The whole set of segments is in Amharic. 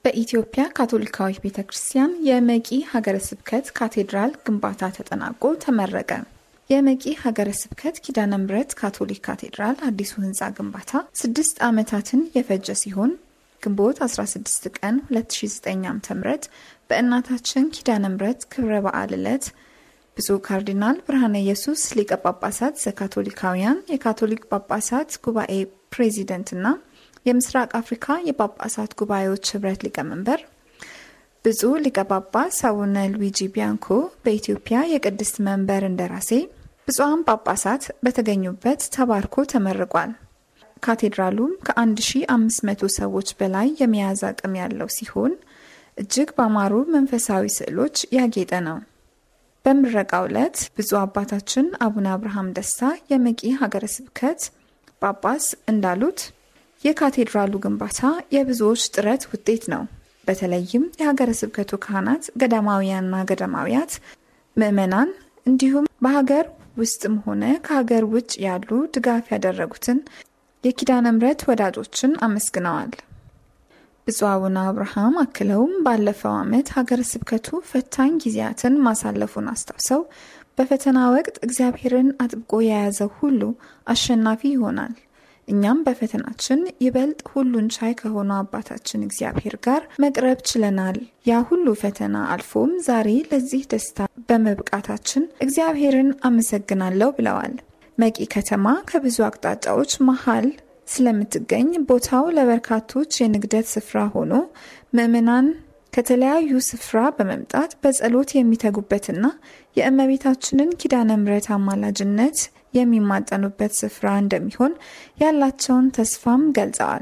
በኢትዮጵያ ካቶሊካዊት ቤተ ክርስቲያን የመቂ ሀገረ ስብከት ካቴድራል ግንባታ ተጠናቆ ተመረቀ። የመቂ ሀገረ ስብከት ኪዳነ ምሕረት ካቶሊክ ካቴድራል አዲሱ ህንፃ ግንባታ ስድስት ዓመታትን የፈጀ ሲሆን ግንቦት 16 ቀን 2009 ዓ.ም በእናታችን ኪዳነ ምሕረት ክብረ በዓል ዕለት ብፁዕ ካርዲናል ብርሃነ ኢየሱስ ሊቀ ጳጳሳት ዘካቶሊካውያን የካቶሊክ ጳጳሳት ጉባኤ ፕሬዚደንትና የምስራቅ አፍሪካ የጳጳሳት ጉባኤዎች ህብረት ሊቀመንበር ብፁዕ ሊቀ ጳጳስ አቡነ ሉዊጂ ቢያንኮ በኢትዮጵያ የቅድስት መንበር እንደራሴ ብፁዓን ጳጳሳት በተገኙበት ተባርኮ ተመርቋል። ካቴድራሉም ከ1500 ሰዎች በላይ የመያዝ አቅም ያለው ሲሆን እጅግ ባማሩ መንፈሳዊ ስዕሎች ያጌጠ ነው። በምረቃው ዕለት ብፁዕ አባታችን አቡነ አብርሃም ደስታ የመቂ ሀገረ ስብከት ጳጳስ እንዳሉት የካቴድራሉ ግንባታ የብዙዎች ጥረት ውጤት ነው። በተለይም የሀገረ ስብከቱ ካህናት፣ ገዳማውያንና ገዳማውያት፣ ምዕመናን እንዲሁም በሀገር ውስጥም ሆነ ከሀገር ውጭ ያሉ ድጋፍ ያደረጉትን የኪዳነ ምሕረት ወዳጆችን አመስግነዋል። ብፁዕ አቡነ አብርሃም አክለውም ባለፈው ዓመት ሀገረ ስብከቱ ፈታኝ ጊዜያትን ማሳለፉን አስታውሰው በፈተና ወቅት እግዚአብሔርን አጥብቆ የያዘው ሁሉ አሸናፊ ይሆናል እኛም በፈተናችን ይበልጥ ሁሉን ቻይ ከሆነ አባታችን እግዚአብሔር ጋር መቅረብ ችለናል። ያ ሁሉ ፈተና አልፎም ዛሬ ለዚህ ደስታ በመብቃታችን እግዚአብሔርን አመሰግናለሁ ብለዋል። መቂ ከተማ ከብዙ አቅጣጫዎች መሀል ስለምትገኝ ቦታው ለበርካቶች የንግደት ስፍራ ሆኖ ምዕመናን ከተለያዩ ስፍራ በመምጣት በጸሎት የሚተጉበትና የእመቤታችንን ኪዳነ ምሕረት አማላጅነት የሚማጠኑበት ስፍራ እንደሚሆን ያላቸውን ተስፋም ገልጸዋል።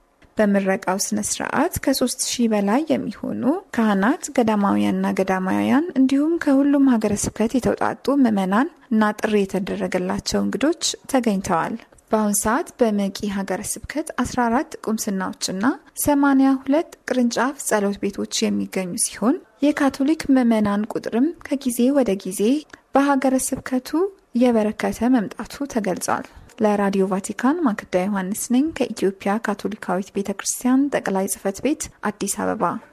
በምረቃው ስነ ስርዓት ከሶስት ሺህ በላይ የሚሆኑ ካህናት፣ ገዳማውያንና ገዳማውያን እንዲሁም ከሁሉም ሀገረ ስብከት የተውጣጡ ምዕመናን እና ጥሪ የተደረገላቸው እንግዶች ተገኝተዋል። በአሁኑ ሰዓት በመቂ ሀገረ ስብከት 14 ቁምስናዎችና 82 ቅርንጫፍ ጸሎት ቤቶች የሚገኙ ሲሆን የካቶሊክ ምዕመናን ቁጥርም ከጊዜ ወደ ጊዜ በሀገረ ስብከቱ እየበረከተ መምጣቱ ተገልጿል። ለራዲዮ ቫቲካን ማክዳ ዮሐንስ ነኝ ከኢትዮጵያ ካቶሊካዊት ቤተ ክርስቲያን ጠቅላይ ጽሕፈት ቤት አዲስ አበባ